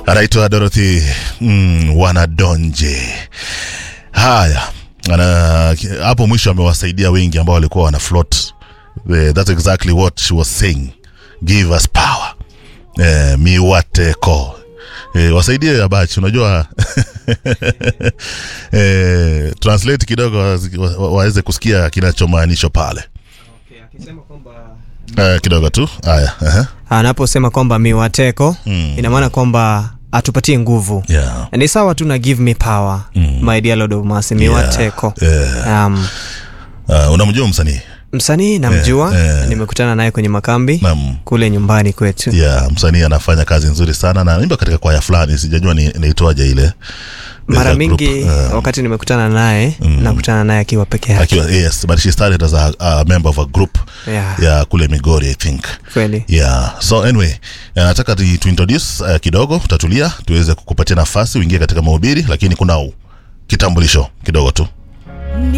anaitwa Dorothy mm, Wanadonje. Haya, ana hapo mwisho amewasaidia wengi ambao walikuwa wana float. Eh, that's exactly what she was saying. Give us power. Eh, miwateko eh, wasaidie abachi unajua eh, translate kidogo waweze wa, waweze kusikia kinachomaanishwa pale eh, kidogo tu haya uh-huh. anaposema kwamba miwateko mm. ina maana kwamba atupatie nguvu yeah. ni sawa tu na give me power mm. my dear lord of mercy miwateko Yeah. um, Uh, unamjua msanii msanii namjua Eh, eh. nimekutana naye kwenye makambi Naam. kule nyumbani kwetu yeah, msanii anafanya kazi nzuri sana na naimba katika kwaya fulani sijajua ni naitwaje ile mara There's a group, mingi uh, wakati nimekutana naye nakutana naye akiwa peke yake akiwa yes but she started as a, a member of a group Yeah. ya kule migori i think kweli yeah so anyway eh, nataka tu tu introduce uh, kidogo utatulia tuweze kukupatia nafasi uingie katika mahubiri lakini kuna u- kitambulisho kidogo tu